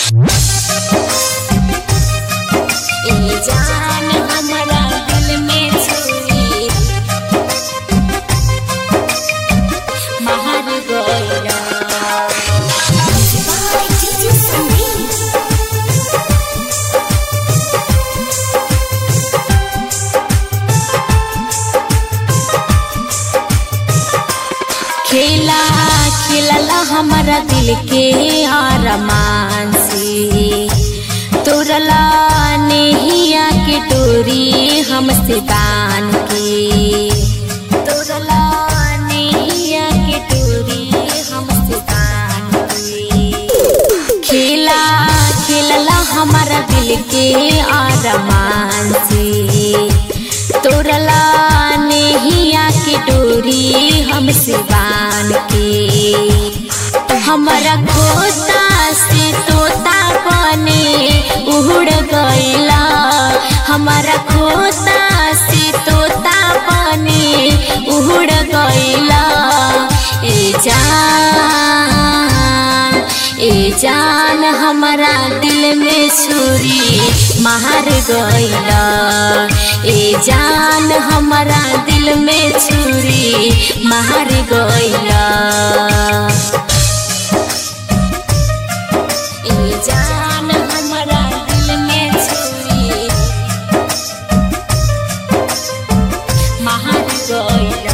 ए जान हमरा दिल में छुरी महर गइला खेला खेलला हमारा दिल के आरमान से तोरला नेहिया के डोरी हमसे बान के तोरला नेहिया के डोरी हमसे बान के खेला खेलला हमारा दिल के आरमान से तोरला नेहिया के डोरी हमसे बान के हमारा खोता से तोता बने उड़ गइला हमारा खोता से तोता बने उड़ गइला ए जान ए जान हमारा दिल में छुरी मार गइला ए जान हमारा दिल में छुरी मार गइला ए जान हमारा दिल में छुरी मार गइला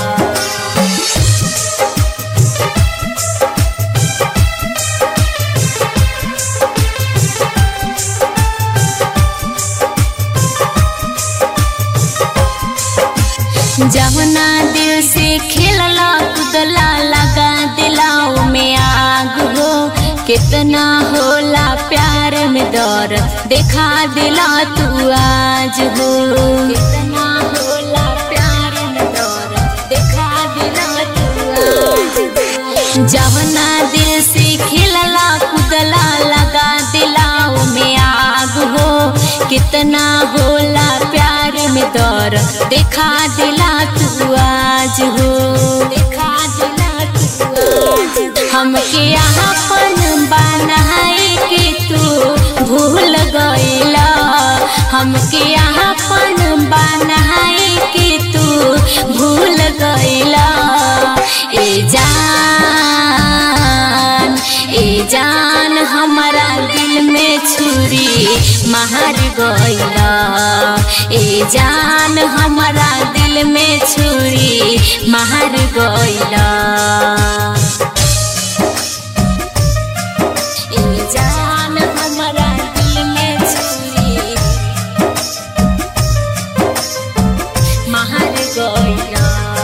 जवना दिल से खेलला कुदला लगा दिलाओ में आग हो कितना होला प्यार में दौर देखा दिला तू आज हो कितना होला प्यार में दौर देखा दिला तू आज हो जवना दिल से खेलला कुदला लगा दिलाओ में आग हो कितना होला प्यार में दौर देखा दिला तू आज हो देखा दिला तू आज हो। हमके अपन बनाए के तू भूल गइला हमके अपन बनाए के तू भूल गइला ए जान ए जान हमारा दिल में छुरी मार गइला ए जान हमारा दिल में छुरी मार गइला ए जान हमारा दिल में छुरी मार गइला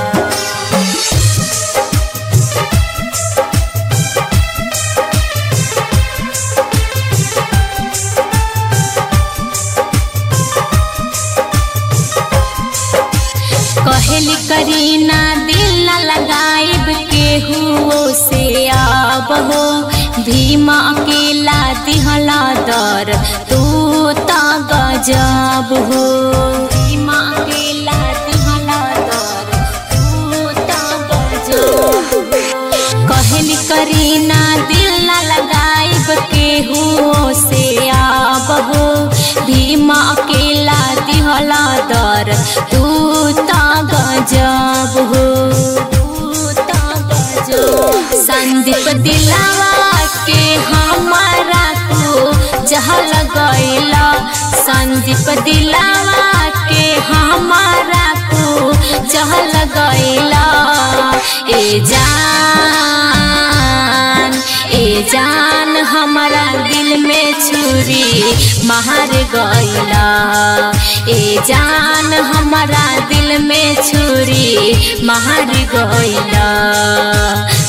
कहली करीना दिल न लगाइब केहू से आब हो भीमा अकेला दिहला दर तू त गजब हो भीमा अकेला दिहला दर तू त गजब हो कहली करीना दिल न लगाइब केहू से आब हो भीमा अकेला दिहला दर तू त गजब हो संदीप दिलावा के हमारा तू जहल गइला संदीप दिलावा के हमारा तू जहल गइला ए जान ए जान हमारा दिल में छुरी मार गइला ए जान हमारा दिल में छुरी मार गइला